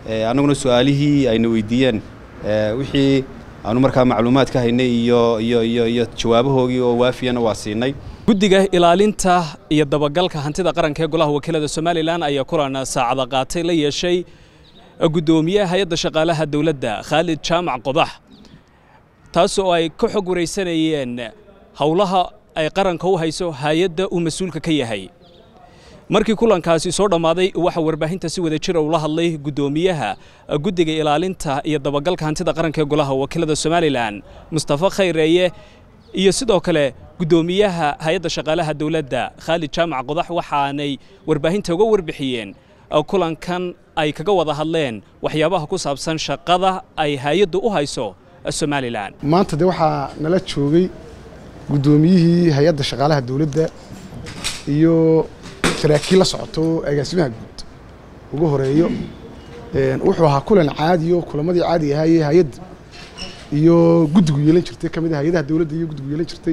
annaguna su-aalihii ayna weydiiyeen wixii aanu markaa macluumaad ka haynay iyo iyo iyo iyo jawaabahoogii oo waafiyana waa siinay guddiga ilaalinta iyo dabagalka hantida qaranka ee golaha wakiilada somalilan ayaa kulan saacada qaatay la yeeshay guddoomiyaha hay-adda shaqaalaha dowladda khaalid jaamac qodax taas oo ay ka xog waraysanayeen howlaha ay qaranka u hayso hay-adda uu mas-uulka ka yahay markii kulankaasi soo dhammaaday waxaa warbaahinta si wada jira ula hadlay guddoomiyaha guddiga ilaalinta iyo dabagalka hantida qaranka ee golaha wakiilada somalilan mustafa khayreeye iyo sidoo kale guddoomiyaha hay-adda shaqaalaha dowladda khaalid jaamac qodax waxaanay warbaahinta uga warbixiyeen kulankan ay kaga wada hadleen waxyaabaha ku saabsan shaqada ay hay-addu u hayso somalilan maanta de waxaa nala joogay guddoomiyihii hay-adda shaqaalaha dowladda iyo saraakiil la socoto agaasimaha guud ugu horeeyo wuxuu ahaa kulan caadiyo kulamadii caadi ahaayee hay-adda iyo guddigu yeelan jirtay ka mid a hay-adaha dowladda iyo guddigu yeelan jirtay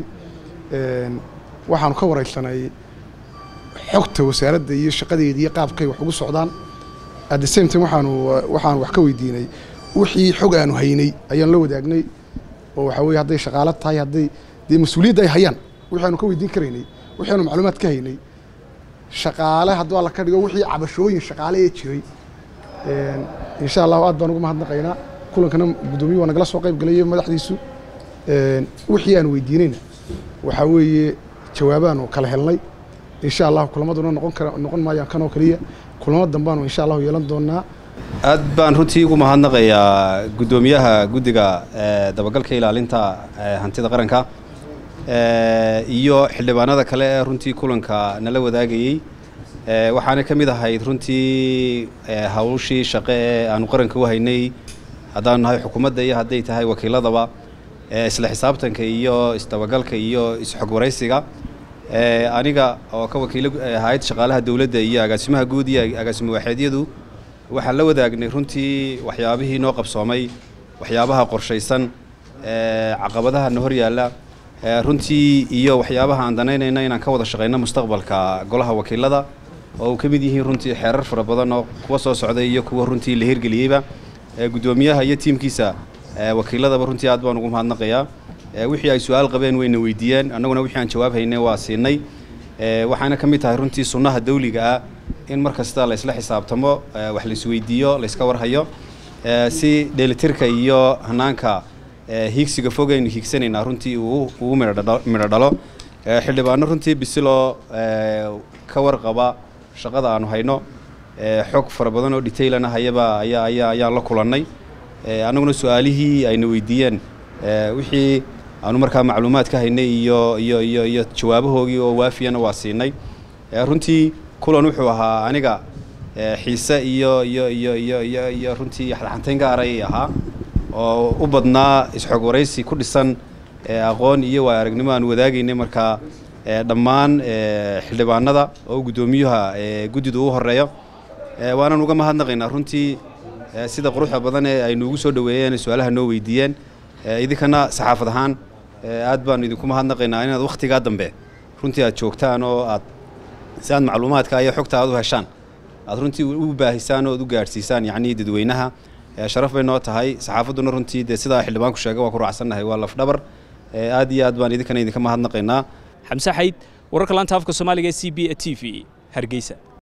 waxaanu ka waraysanay xogta wasaaradda iyo shaqadeeda iyo qaabkay wax ugu socdaan at the same time waxaanu waxaanu wax ka weydiinay wixii xog aanu haynay ayaan la wadaagnay oo waxaa weye hadday shaqaalo tahay hadday dee mas-uuliyadda ay hayaan wixii aanu ka weydiin karaynay wixii aanu macluumaad ka haynay shaqaale hadduu alla ka dhigo wixii cabashooyin shaqaale ee jiray insha allahu aad baan ugu mahadnaqaynaa kulankana guddoomiye waa nagala soo qayb galay madaxdiisu wixii aan weydiinayna waxaa weeye jawaabaanu kala helnay insha allahu kulamaduna noqon kara noqon maayaan kanoo keliya kulamo dambaanu insha allahu yeelan doonaa aad baan runtii ugu mahadnaqayaa guddoomiyaha guddiga dabagalka ilaalinta hantida qaranka iyo xildhibaanada kale ee runtii kulanka nala wadaagayey waxaana ka mid ahayd runtii hawshii shaqe ee aanu qaranka u haynay haddaanu nahay xukuumadda iyo hadday tahay wakiiladaba isla xisaabtanka iyo isdabagalka iyo isxog waraysiga aniga oo ka wakiilo hay-adda shaqaalaha dowladda iyo agaasimaha guud iyo agaasimo waaxeedyadu waxaan la wadaagnay runtii waxyaabihii noo qabsoomay waxyaabaha qorshaysan caqabadaha na hor yaalla runtii iyo waxyaabaha aan danaynayna inaan ka wada shaqayno mustaqbalka golaha wakiilada oo uu ka mid yihiin runtii xeerar fara badan oo kuwa soo socday iyo kuwa runtii la hirgeliyeyba guddoomiyaha iyo tiimkiisa wakiiladaba runtii aad baan ugu mahadnaqayaa wixii ay su-aal qabeen wayna weydiiyeen annaguna wixii aan jawaab haynay waa siinay waxaana ka mid tahay runtii sunnaha dawliga ah in mar kasta laysla xisaabtamo wax laisweydiiyo layska warhayo si dheelitirka iyo hanaanka hiigsiga fogaynu hiigsanaynaa runtii ugu midho dhalo xildhibaano runtii bisiloo ka warqaba shaqada aanu hayno xog fara badan oo detailana hayaba ayaa ayaa ayaan la kulannay annaguna su-aalihii ayna weydiiyeen wixii aanu markaa macluumaad ka haynay iyo iyo iyo iyo jawaabahoogii oo waafiyana waa siinay runtii kulan wuxuu ahaa aniga xiise iyo iyo iyo iyo iyo iyo runtii xadxantayn gaaray ahaa oo u badnaa isxog waraysi ku dhisan aqoon iyo waa aragnimo aan wadaagaynay markaa dhammaan xildhibaanada oo guddoomiyuha guddidu u horeeyo waanan uga mahadnaqaynaa runtii sida quruxda badan ee ay nuugu soo dhoweeyeen su-aalaha noo weydiiyeen idinkana saxaafad ahaan aad baanu idinku mahadnaqaynaa inaad wakhtigaa dambe runtii aad joogtaan oo aad si aad macluumaadka iyo xogta aad u heshaan aad runtii u baahisaan oo ad u gaadhsiisaan yacnii dadweynaha sharaf bay noo tahay saxaafadduna runtii dee sidaa xildhibaanku sheega waa ku raacsannahay waa lafdhabar aad iyo aad baan idinkana idinka mahadnaqaynaa xamse xayd wararka laanta afka soomaaliga e c b e t v hargeysa